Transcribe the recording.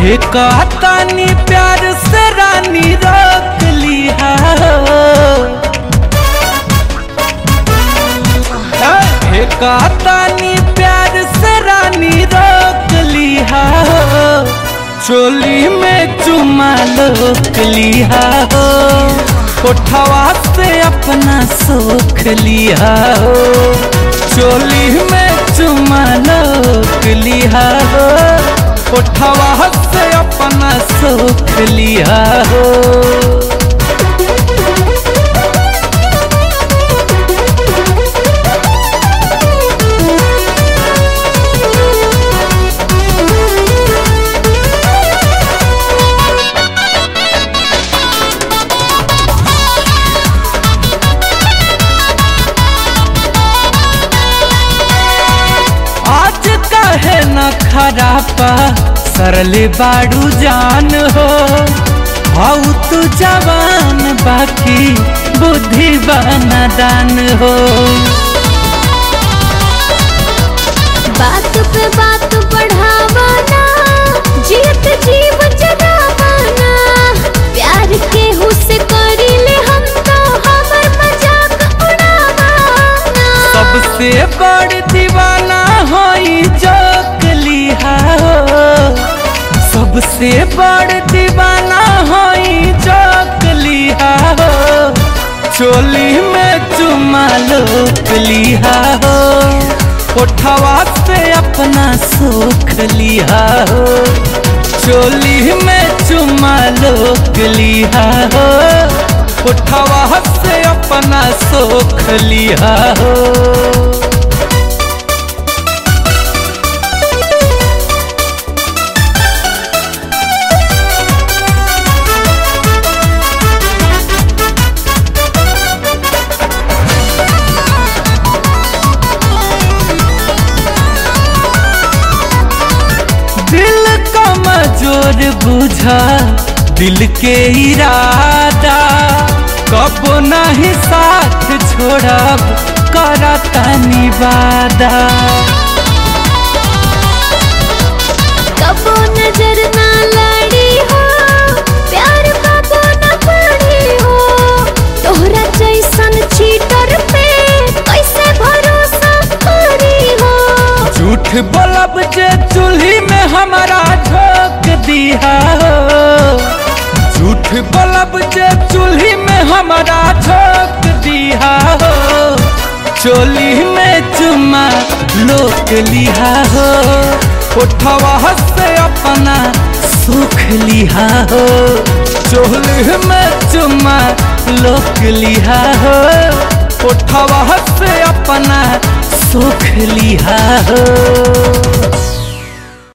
हे कहतानी प्यार से रानी रोक लिया हे कहतानी प्यार से रानी रोक लिया चोली में चुमा लोक लिया हो कोठवा से अपना सोख लिया हो चोली में चुमा लोक लिया हो कोठवा से अपना सोख लिया हो आज कहे न खरापा सरले बाड़ू जान हो हाउ तू जवान बाकी बुद्धि दान हो बात पे बात बढ़ावाना जीत जीव जगावाना प्यार के हुस्से करीले हम तो हमर मजाक उड़ावाना सबसे बड़ दीवाना होई जोक लिहा हो सबसे बड़ दीवाना होई जोक लिहा हो चोली में चुमा लोक लिहा हो कोठवा से अपना सुख लिहा हो चोली में चुमा लोक लिहा हो कोठवा से अपना सुख लिहा हो दिल का मजोर बुझा दिल के इरादा कब नहीं साथ छोड़ब करता निवादा कबो नजर ना लड़ी हो प्यार कबो न पड़ी हो तोहरा जैसन चीटर पे कैसे भरोसा करी हो झूठ बोलब जे चूल्ही में हमारा झोंक दिया हो झूठ बोलब जे चूल्ही में हमारा झोंक दिया हो चोली में चुमा लोक लिहा हो उठवा से अपना सुख लिहा हो चोली में चुमा लोक लिहा हो उठवा से अपना सुख लिहा हो